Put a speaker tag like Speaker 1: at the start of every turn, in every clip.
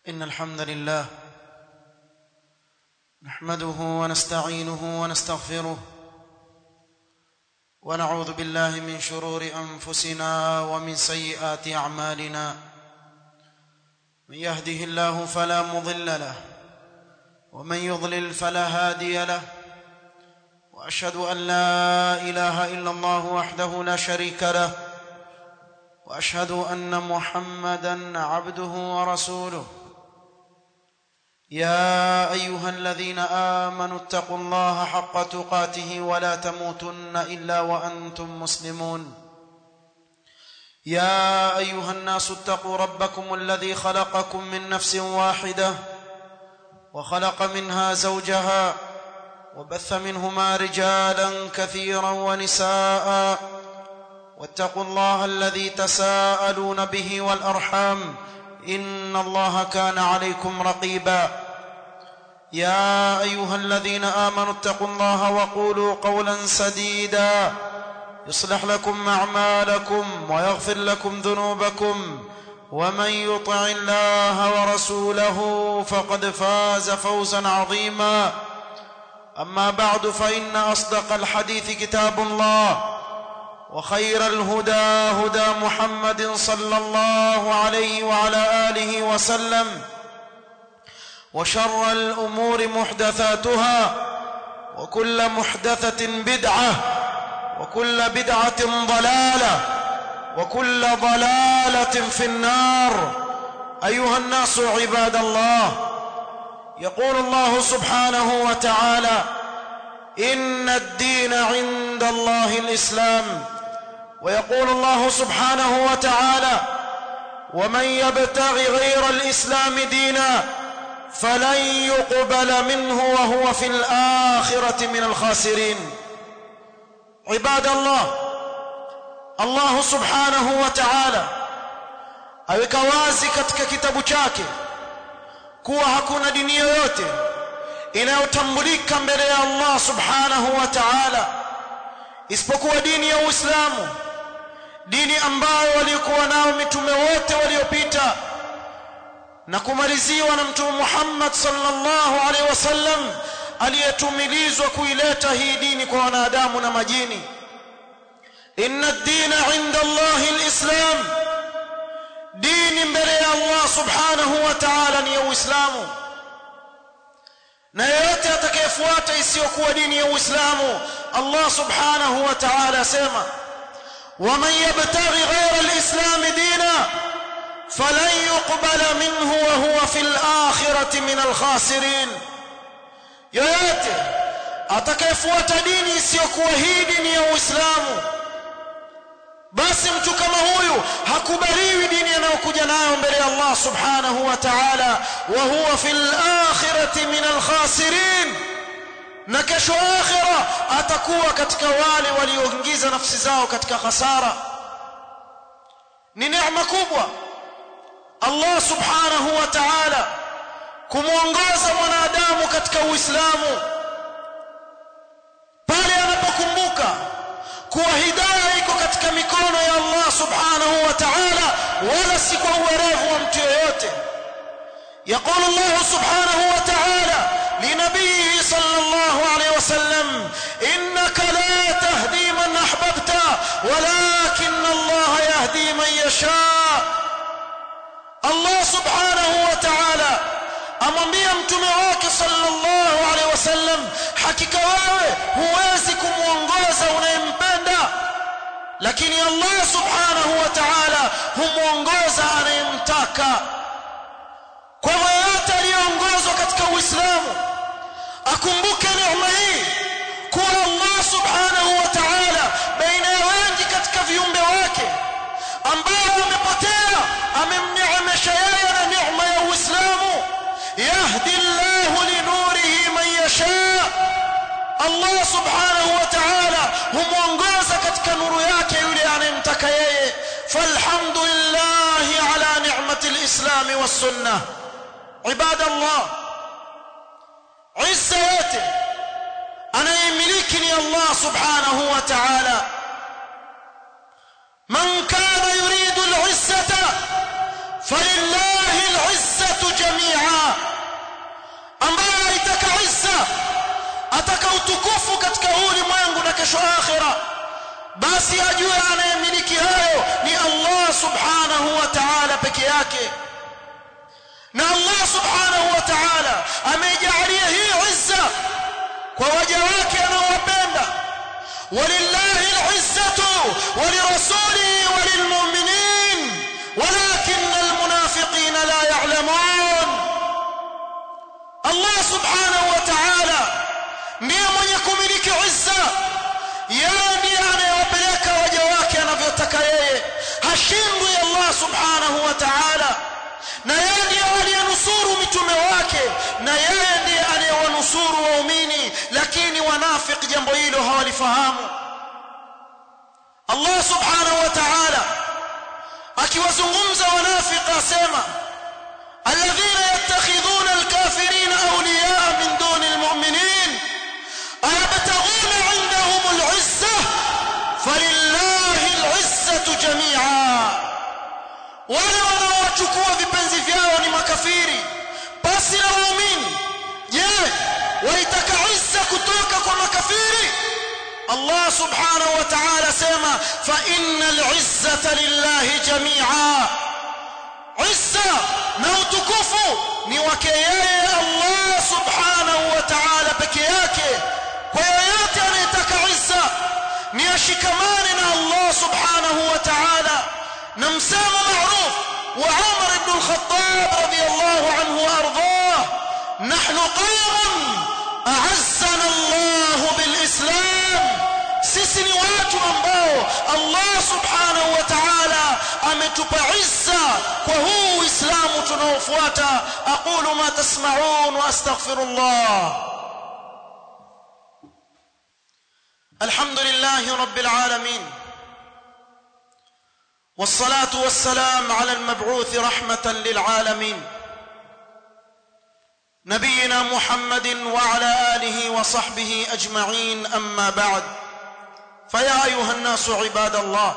Speaker 1: إن الحمد لله نحمده ونستعينه ونستغفره ونعوذ بالله من شرور أنفسنا ومن سيئات أعمالنا من يهده الله فلا مضل له ومن يضلل فلا هادي له وأشهد أن لا إله إلا الله وحده لا شريك له واشهد ان محمدا عبده ورسوله يا ايها الذين امنوا اتقوا الله حق تقاته ولا تموتن الا وانتم مسلمون يا ايها الناس اتقوا ربكم الذي خلقكم من نفس واحده وخلق منها زوجها وبث منهما رجالا كثيرا ونساء واتقوا الله الذي تساءلون به والارحام ان الله كان عليكم رقيبا يا ايها الذين امنوا اتقوا الله وقولوا قولا سديدا يصلح لكم اعمالكم ويغفر لكم ذنوبكم ومن يطع الله ورسوله فقد فاز فوزا عظيما اما بعد فان اصدق الحديث كتاب الله وخير الهدى هدى محمد صلى الله عليه وعلى اله وسلم وشر الامور محدثاتها وكل محدثه بدعه وكل بدعه ضلاله وكل ضلاله في النار ايها الناس عباد الله يقول الله سبحانه وتعالى ان الدين عند الله الاسلام ويقول الله سبحانه وتعالى ومن يبتغ غير الاسلام دينا فلن يقبل منه وهو في الاخره من الخاسرين عباد الله الله سبحanahu wa ta'ala aweka wazi katika kitabu chake kuwa hakuna dini yoyote inayotambulika mbele ya Allah subhanahu wa ta'ala isipokuwa dini ya Uislamu dini ambayo walikuwa nao mitume wote waliopita na kumaliziwa na mtume Muhammad sallallahu alaihi wasallam aliyetumilizwa kuileta hii dini kwa wanadamu na majini inna ad-dina 'inda Allah al-islam dini mbele ya Allah subhanahu wa ta'ala ni ya Uislamu na yeyote atakayefuata isiyokuwa dini ya Uislamu Allah subhanahu wa ta'ala asema ومن يبتغي غير الإسلام دينا فلن يقبل منه وهو في الآخرة من الخاسرين yoyote atakayefuata dini isiyokuwa hii dini ya Uislamu basi mtu kama huyu hakubaliwi dini anayokuja nayo mbele ya Allah subhanahu wa ta'ala wa huwa fil akhirati min al khasirin na kesho akhira atakuwa katika wale walioingiza nafsi zao katika hasara ni neema kubwa Allah subhanahu wa ta'ala kumuongoza mwanadamu katika Uislamu pale anapokumbuka kuwa hidayah iko katika mikono ya Allah subhanahu wa ta'ala wala si kwa uwerevu wa mtu yeyote يقول الله سبحانه وتعالى لنبيه صلى الله عليه وسلم إنك لا تهدي من أحببت ولكن الله يهدي من يشاء الله سبحانه وتعالى amwambia mtume wake sallallahu alaihi wasallam hakika wewe huwezi kumuongoza unayempenda lakini Allah subhanahu wa ta'ala humuongoza anayemtaka kwa hivyo yote aliyeongozwa katika Uislamu akumbuke neema hii kuwa Allah subhanahu wa ta'ala baina ya wengi katika viumbe wake ambao wamepotea amemneemesha yeye na neema ya Uislamu yahdi Allah linurihi man yasha Allah subhanahu wa ta'ala humuongoza katika nuru yake yule anayemtaka yeye falhamdulillah ala ni'mati al-islam was-sunnah عباد الله عزة yote anayemiliki ni Allah subhanahu wa ta'ala man kana yuridu al-izzata فلله العزة جميعا utukufu katika huu ulimwengu na kesho akhira basi ajue anayemiliki hayo ni Allah subhanahu wa ta'ala peke yake na Allah subhanahu wa ta'ala ameijalia hii izza kwa waja wake anaowapenda walillahi al-izzatu walirasulihi walilmu'minin walakin almunafiqina la ya'lamun Allah subhanahu wa ta'ala ndiye mwenye kumiliki izza yeye ndiye anayewapeleka waja wake anavyotaka yeye hashindwi Allah subhanahu wa ta'ala na yeye ndiye aliyenusuru mitume wake na yeye ndiye anayewanusuru waumini lakini wanafiki jambo hilo hawalifahamu Allah subhanahu wa ta'ala akiwazungumza wanafiki asema alladhina yattakhidhuna alkafirina awliyaa min duni almu'minin ayabtaghuna 'indahum al'izzah falillahi al'izzatu jami'a wale wanaochukua vipenzi vyao ni makafiri basi na waumini je waitaka izza kutoka kwa makafiri Allah subhanahu wa ta'ala sema fa innal izzata lillahi jami'a izza na utukufu ni wake yeye Allah subhanahu wa ta'ala peke yake kwa yoyote anayetaka izza ni ashikamane na Allah subhanahu wa ta'ala na msemo معروف وعمر بن الخطاب رضي الله عنه وارضاه نحن قوم اعزنا الله بالاسلام sisi ni watu ambao Allah subhanahu wa ta'ala ametupa izza kwa huu uislamu tunaofuata aqulu ma tasma'un wa astaghfirullah alhamdulillahi rabbil alamin والصلاه والسلام على المبعوث رحمه للعالمين نبينا محمد وعلى اله وصحبه اجمعين اما بعد فيا ايها الناس عباد الله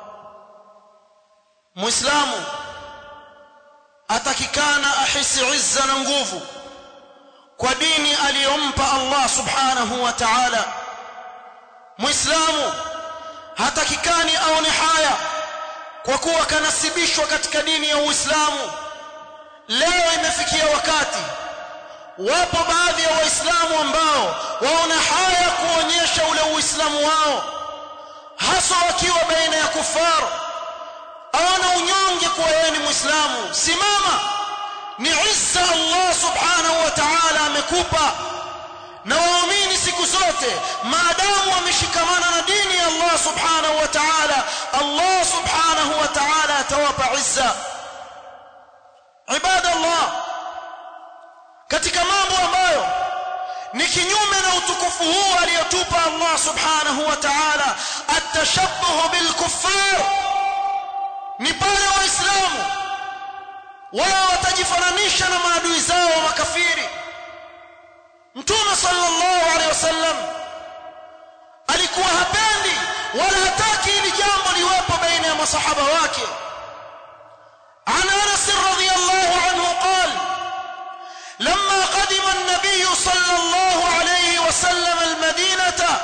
Speaker 1: مسلم atakikana ahisi izza na nguvu kwa dini aliyompa Allah subhanahu wa ta'ala muislamu hatakikani aone haya kwa kuwa kanasibishwa katika dini ya Uislamu leo imefikia wakati wapo baadhi ya waislamu ambao waona haya kuonyesha ule uislamu wao hasa wakiwa baina ya kufaru aona unyonge kuwa yeye ni muislamu simama ni izza Allah subhanahu wa ta'ala amekupa na waumini siku zote maadamu wameshikamana na dini ya Allah subhanahu wa ta'ala Allah subhanahu wa ta'ala atawapa izza ibada Allah katika mambo ambayo ni kinyume na utukufu huu aliyotupa Allah subhanahu wa ta'ala atashabbuh bil kuffar ni pale waislamu wao watajifananisha na maadui zao wa makafiri mtume sallallahu alaihi wasallam alikuwa hapendi wala hataki ili jambo liwepo baina ya masahaba wake عن انس رضي الله عنه قال لما قدم النبي صلى الله عليه وسلم المدينه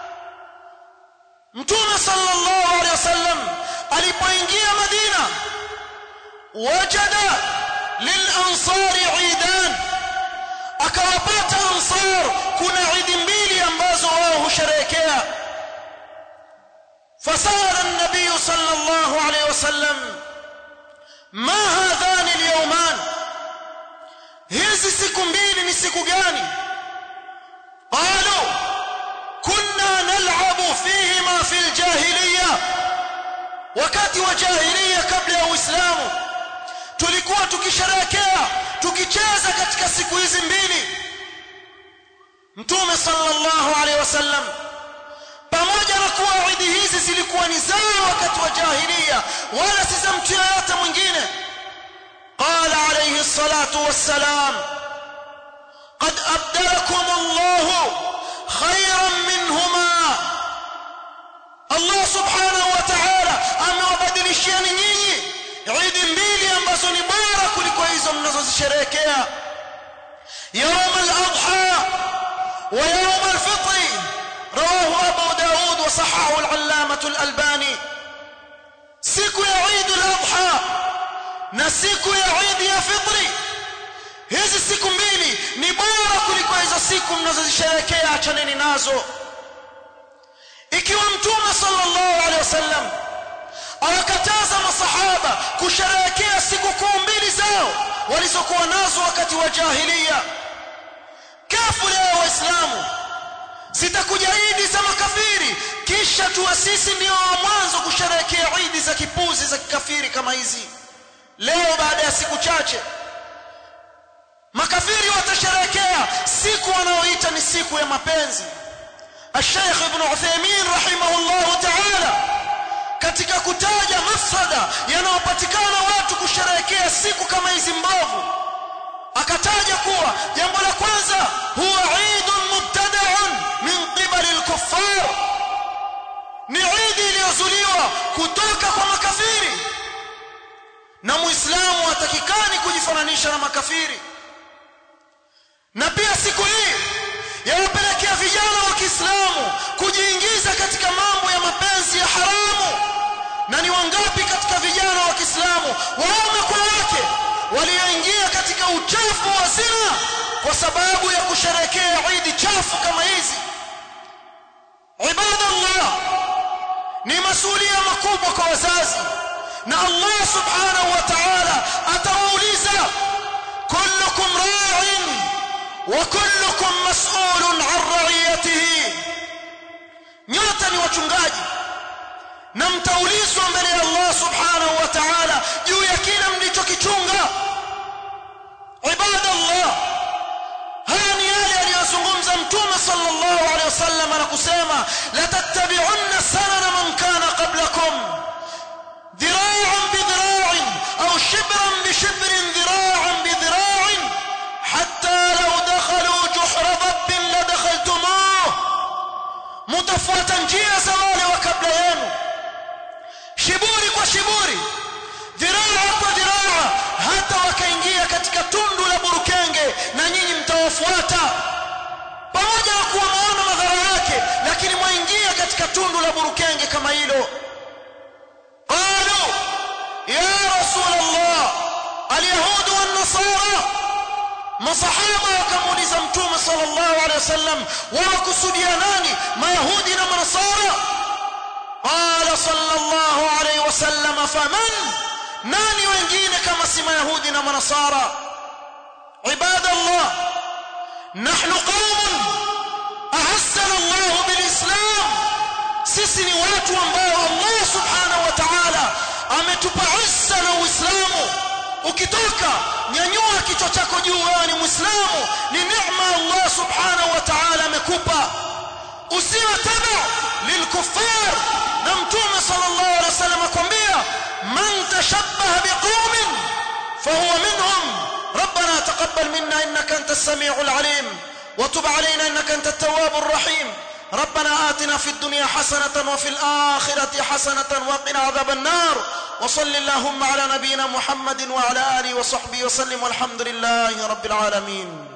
Speaker 1: متوم صلى الله عليه وسلم alipoingia madina wajada lilansari idan akawapata ansar kuna idi mbili ambazo wao husherehekea fasala an-nabiy sallallahu alayhi wasallam ma hadhani al-yawman hizi siku mbili ni siku gani qalu kunna nal'abu fihima fi al-jahiliyyah wakati wa jahiliya kabla ya uislamu tulikuwa tukisherehekea tukicheza katika siku hizi mbili mtume sallallahu alaihi wasallam pamoja na kuwa idi hizi zilikuwa ni zao wakati wa jahiliya wala si za mtu yeyote mwingine قال عليه الصلاة والسلام قد أبدلكم الله خيرا منهما الله سبحانه وتعالى amewabadilishiani nyinyi idi mbili ambazo ni bora kuliko hizo mnazozisherehekea يوم الأضحى ويوم الفطر رواه أبو داود وصححه العلامة الألباني siku ya Eid al-Adha na siku ya Eid ya Fitri hizi siku mbili ni bora kuliko hizo siku mnazozisherehekea achaneni nazo ikiwa mtume sallallahu alaihi wasallam awakataza masahaba kusherehekea siku kuu mbili zao walizokuwa nazo wakati wa jahiliya kafu leo waislamu zitakuja idi za makafiri kisha tuwa sisi ndio wa mwanzo kusherehekea idi za kipuzi za kikafiri kama hizi leo baada ya siku chache makafiri watasherehekea siku wanaoita ni siku ya mapenzi الشيخ ابن عثيمين رحمه الله تعالى katika kutaja mafsada yanayopatikana watu kusherehekea siku kama hizi mbovu akataja kuwa jambo la kwanza huwa Eidun mubtada'un min qibali al-kuffar ni Eid iliyozuliwa kutoka kwa makafiri na muislamu hatakikani kujifananisha na makafiri na pia siku hii yawapelekea vijana wa Kiislamu kujiingiza katika mambo ya mapenzi ya haramu na ni wangapi katika vijana wa Kiislamu waume kwa wake walioingia katika uchafu wa zina kwa sababu ya kusherekea Eid chafu kama hizi ibadallah ni masuala makubwa kwa wazazi na Allah subhanahu wa ta'ala atawauliza kullukum ra'in wa kullukum mas'ulun 'an ra'iyatihi nyote ni wachungaji na mtaulizwa mbele ya Allah subhanahu wa ta'ala juu ya kile mlichokichunga ibadallah haya ni yale aliyozungumza mtume sallallahu alaihi wasallam na kusema la tattabi'unna sanana man kana qablakum ذراعا بذراع او شبرا بشبر ذراعا بذراع حتى لو دخلوا جحر ضب لدخلتموه متفوتا njia za wale wa kabla yenu shiburi kwa shiburi dhiraa kwa dhiraa hata wakaingia katika tundu la burukenge na nyinyi mtawafuata pamoja na kuwa maona madhara yake lakini mwaingia katika tundu la burukenge kama hilo qalu ya rasul allah alyahud wan nasara masahaba wakamuuliza mtume sallallahu alaihi wasallam wakusudia nani mayahudi na manasara قال صلى الله عليه وسلم فمن nani wengine kama si mayahudi na manasara عباد الله نحن قوم أعزنا الله بالإسلام sisi ni watu ambao Allah subhanahu wa ta'ala ametupa izza na uislamu ukitoka nyanyua kichwa chako juu wewe ni muislamu ni neema Allah subhanahu wa ta'ala amekupa usiwe taba lilkuffar na mtume sallallahu alaihi wasallam akwambia man tashabbaha biqaumin fahuwa minhum ربنا تقبل منا انك انت السميع العليم وتب علينا انك انت التواب الرحيم ربنا آتنا في الدنيا حسنة وفي الآخرة حسنة وقنا عذاب النار وصل اللهم على نبينا محمد وعلى آله وصحبه وسلم والحمد لله رب العالمين